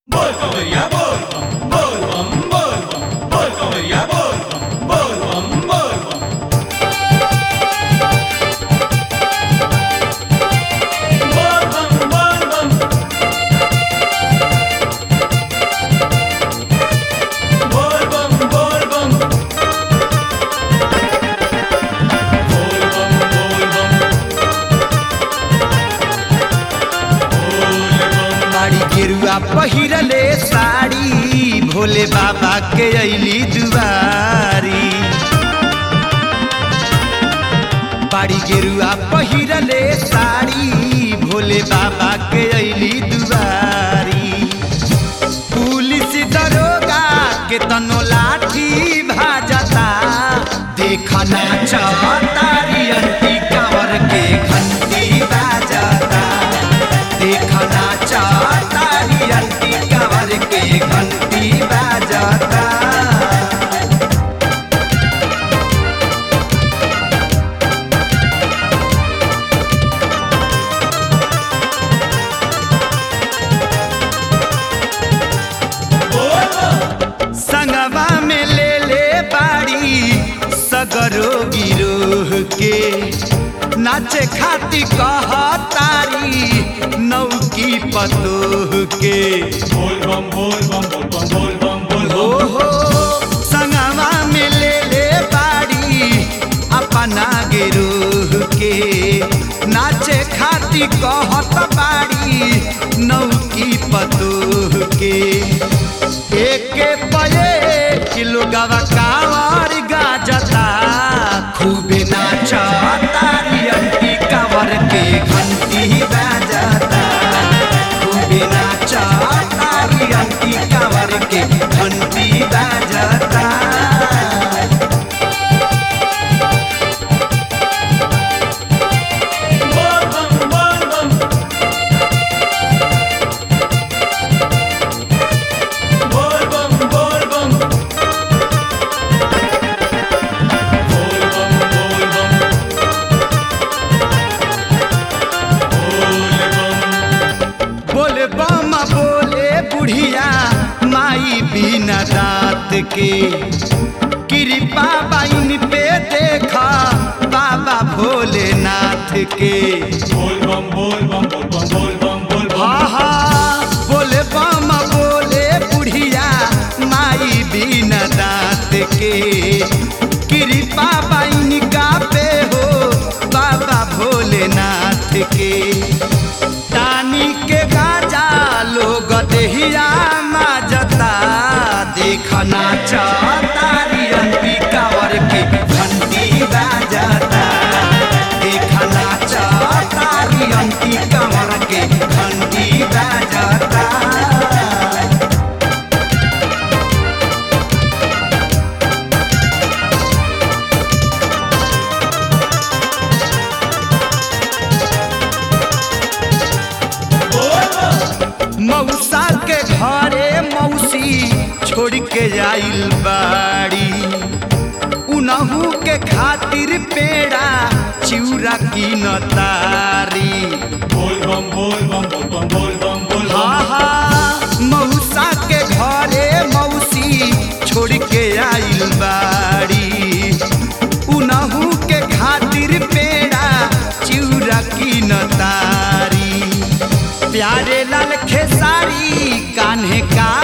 बोल कवरिया बोल बम बोल बम बोल बम बोल कवरिया बोल बम बोल बम बोल बम बोल बम बोल बम बोल बम बोल बम बोल बम बोल बम बाड़ी गेरुआ पहिरले साड़ी भोले बाबा के अली दुआरी बाड़ी गेरुआ पहिरले साड़ी भोले बाबा के अली दुआरी पुलिस दरोगा के तनो लाठी भाजता देखना चौतारी अंती कावर के घंटी बाजता देखना चाहतारी अंती कावर के घंटी बाजता संगवा में ले ले बाड़ी सगरो गिरोह के नाचे खाती कहतारी नौकी पतोह के बोल बम बोल बम बोल बम बोल बम बोल हो बम हो संगवा में ले ले बाड़ी अपना गिरोह के नाचे खाती कहत बाड़ी नौकी पतोह के एके पये किलो गवा कावर गाजता खूबे नाचतारी अंटी कावर के घंटी बाजता खूबे नाचतारी अंटी कावर के घंटी बाजता बोल बम बोल बम बोल बम बोल बम बोल बम बोल बम बोल बोले बम बम बोले बुढ़िया माई बिना दात के कृपा बाइन पे देखा बाबा भोलेनाथ के बोल बम बोल बम बोल बम बोल बम बोल बम आहा बोले बम बोले बुढ़िया माई बिना दात के कृपा बाइन का पे हो बाबा भोलेनाथ के टानी के गाजा लोग देहिया माजता देखना चाहतारी अंती कावर के घंटी बाजता देखना चाहतारी अंती कावर के घंटी बाजता मौसा के घरे मौसी छोड़ के आइल बाड़ी उनहू के खातिर पेड़ा चिउरा की नतारी बोल बम बोल बम बोल बम बोल बम बोल बम आहा मौसा के घरे मौसी छोड़ के आइल बाड़ी उनहू के खातिर पेड़ा चिउरा की नतारी प्यारे लाल खेसारी कान्हे का